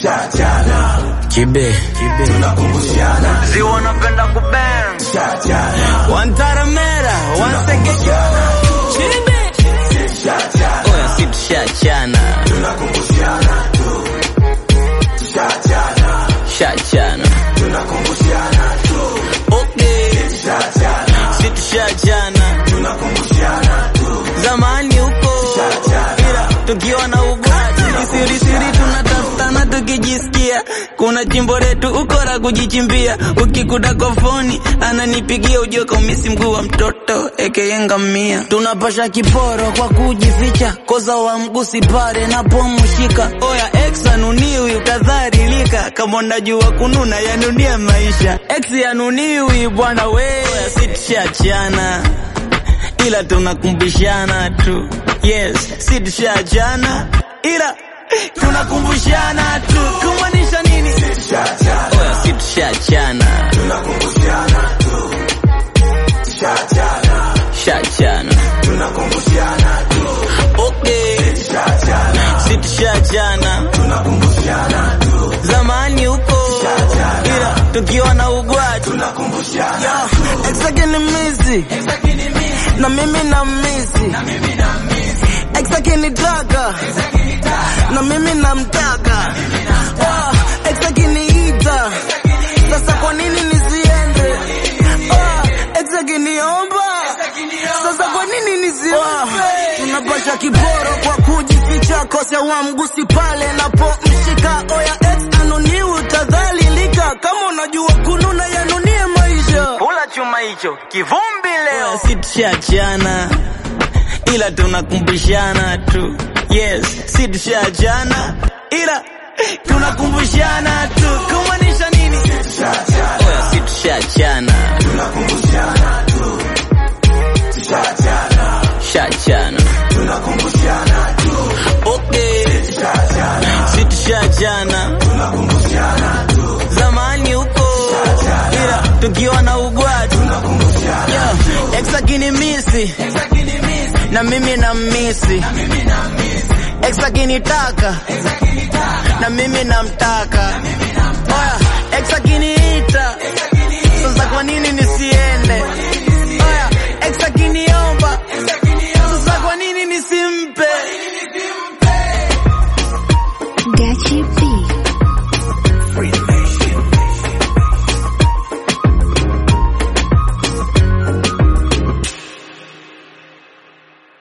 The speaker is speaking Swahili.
Kibe, ziwa napenda kubang wantaramera wansegeja oya si tushachana shachana okay si tushachana zamani huko ila tukiwa na ugwati kisirisiri tunatafutana tukijisikia kuna chimbo letu ukora kujichimbia ukikuta kofoni ananipigia ujue kaumisi mguu wa mtoto ekeyengamia tunapasha kiporo kwa kujificha koza wa mgusi pale napomshika oya ex anuniwi utadharilika kama unajua kununa yanunia maisha ex yanuniwi bwana we Oya, si tushachana ila tunakumbushana tu yes si tushachana ila tunakumbushana tu kumaanisha nini oya si tushachana shachana okay si tushachana zamani huko ila tukiwa na ugwati Yo, ex akinimisi na mimi na misi ex akinitaka na mimi namtaka Oh, ex akiniita sasa kwa nini nisiende Oh, ex akiniomba sasa kwa nini nisiombe tunapasha kiboro kwa kujificha kose wa mgusi pale napomshika oya ex anoniwi utadhalilika kama unajua kununa yanunie maisha kula chuma hicho kivumbi leo si tushachana ila tunakumbushana tu yes si tushachana ila tunakumbushana tu kumaanisha nini oya si tushachana shachana okay si tushachana zamani huko ila tukiwa na ugwati Yo, ex akinimisi na mimi na misi ex akinitaka na mimi namtaka oya ex akiniita sasa kwa nini nisiende